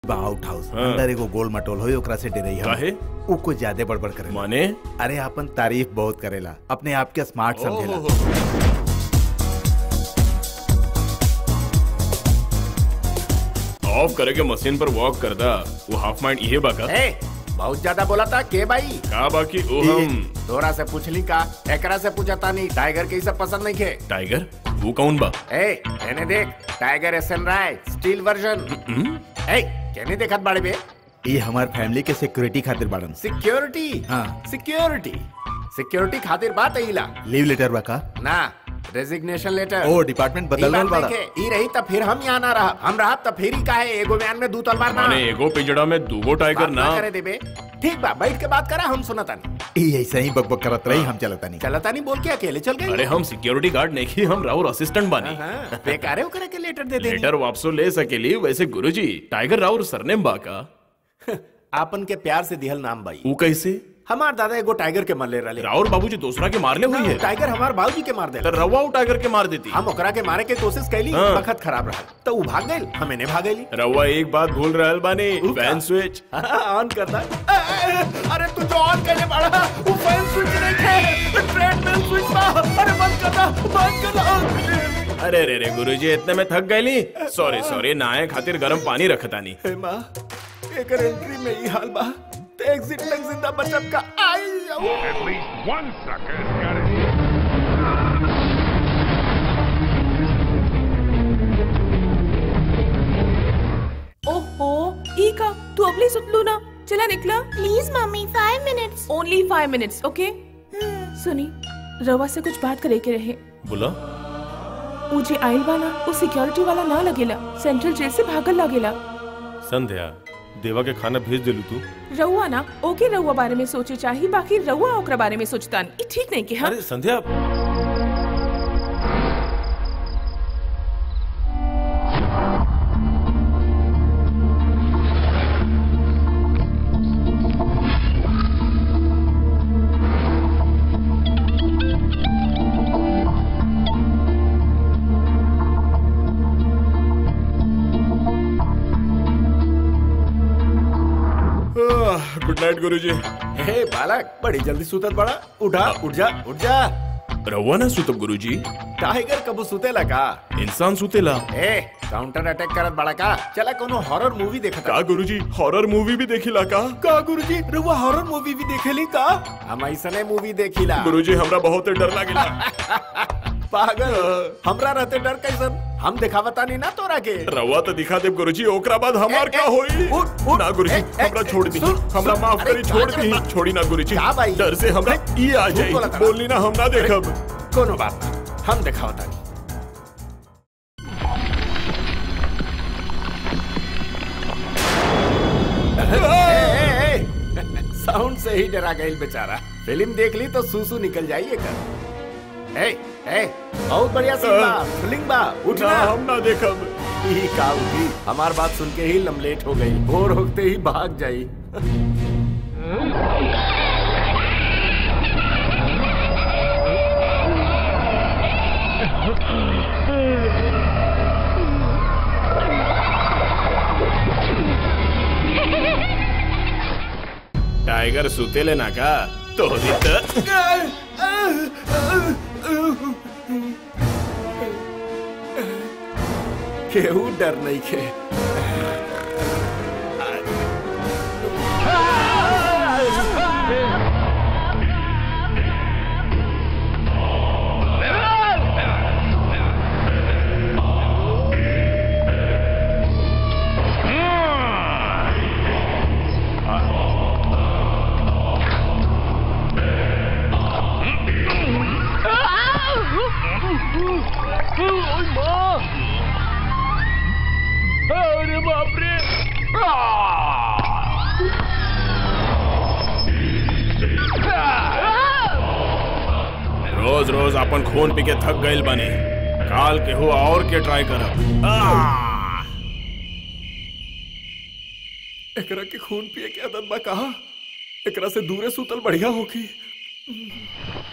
Out house हाँ। अंदर एगो गोल मटोल होई ओकरा से डरई हम काहे? उ कुछ ज्यादा बड़बड़ करे माने अरे अपन तारीफ बहुत करेला अपने आप के स्मार्ट समझेला ऑफ करे के मशीन पर वॉक करदा वो हाफ माइंड ये बाका ए, बहुत ज्यादा बोला था के भाई का बाकी ओ हम तोरा से पूछली का एकरा से पूछता नहीं टाइगर के ई सब पसंद नहीं खे टाइगर वो कौन बा ए एने देख tiger S N Rai steel version ए केने देखत बाड़े बे ये हमार फैमिली के सिक्योरिटी खातिर बाड़न सिक्योरिटी हाँ। सिक्योरिटी सिक्योरिटी खातिर बात अइला लीव लेटर बा का ना रेजिग्नेशन लेटर ओ डिपार्टमेंट बदल रहल बाड़ा ई रही त फिर हम यहाँ ना रहा हम रहा त फिर ही काहे एगो बयान में दू तलवार ना माने एगो पिजड़ा में दूगो टाइगर बात ना करे देबे ठीक बा बैठ के बात करा हम सुनता नहीं ये ऐसे ही बकबक करत रही हम चलता नहीं चलता नहीं बोल के अकेले चल गए अरे हम सिक्योरिटी गार्ड नहीं की हम राउर असिस्टेंट बानी हाँ, बेकार है ओकरा के लेटर दे दे लेटर वापसो ले सकेली वैसे गुरुजी टाइगर राउर सरनेम बा का आपन के प्यार से दिहल नाम भाई वो कैसे हमार दादा एगो टाइगर के मरले रहले राउर बाबूजी दूसरा के मारले हुई है टाइगर हमार बाबूजी के मार तो देला रवा वो टाइगर के मार देती हम ओकरा के मारे के कोशिश कैली हाँ। वक्त खराब रहा तो उ भाग गइल हम इन्हें भागेली रवा एक बात भूल रहल बानी फैन स्विच ऑन करता ए, ए, अरे तू जो ऑन करने वाला वो फैन स्विच नहीं थे ट्रेडमिल स्विच था अरे बंद कर दो बंद कर दो अरे रे रे गुरुजी इतने में थक गईली सॉरी सॉरी नहाए खातिर गरम पानी रखतानी हे माँ एकर एंट्री में ही हाल बा ते एग्जिट तक जिंदा बचब का आई जाऊ At least one sucker's got it. ओहो ई का तू अगली सुतलू ना चला निकला please mummy five minutes only five minutes okay सुनी रवा से कुछ बात करे के रहे बोला मुझे आइल वाला वो सिक्योरिटी वाला ना लगेला सेंट्रल जेल से भागल लगेला संध्या देवा के खाना भेज देलू तू रहुआ ना ओके रहुआ बारे में सोचे चाहिए बाकी रहुआ ओकरा बारे में सोचता नहीं ई ठीक नहीं कि हाँ अरे संध्या गुड नाइट गुरुजी हे बालक बड़ी जल्दी सुतत बड़ा उठा उठ जा उठ जा रवा ना सुतब गुरुजी टाइगर कबू सुतेला का इंसान सुतेला ए काउंटर अटैक करत बड़ा का चला कोनो हॉरर मूवी देखत का गुरुजी हॉरर मूवी भी देखिला का का गुरुजी रुआ हॉरर मूवी भी देखेली का हम ऐसने मूवी देखिला गुरुजी हमरा बहुत डर लागेला पागल हमरा रहते डर कैसन हम दिखावता नहीं ना तोरा के रवा तो दिखा दे गुरुजी ओकरा बाद हमार ए, का ए, होई उठ, उठ, ना गुरुजी ए, ए, हमरा छोड़ दी सुन, हमरा सुन, माफ अरे, करी छोड़ का दी बात? छोड़ी ना गुरुजी का भाई? डर से हमरा ई आ झूठ जाई बोला था। बोलनी ना हम ना देखब कोनो बात ना हम दिखावता नहीं साउंड से ही डरा गई बेचारा फिल्म देख ली तो सूसू निकल जाइए कर ए ए बहुत बढ़िया सीन बा फिल्म बा ना उठना हम ना देखब ही का उठी हमार बात सुन के ही लमलेट हो गई भोर होते ही भाग जाई टाइगर सुतेले ना का तो त केहू डर नहीं खे रोज रोज अपन खून पी के थक गइल बने काल के हो और के ट्राई करब आह! एकरा के खून पिए के आदत बा कहा एकरा से दूरे सुतल बढ़िया होगी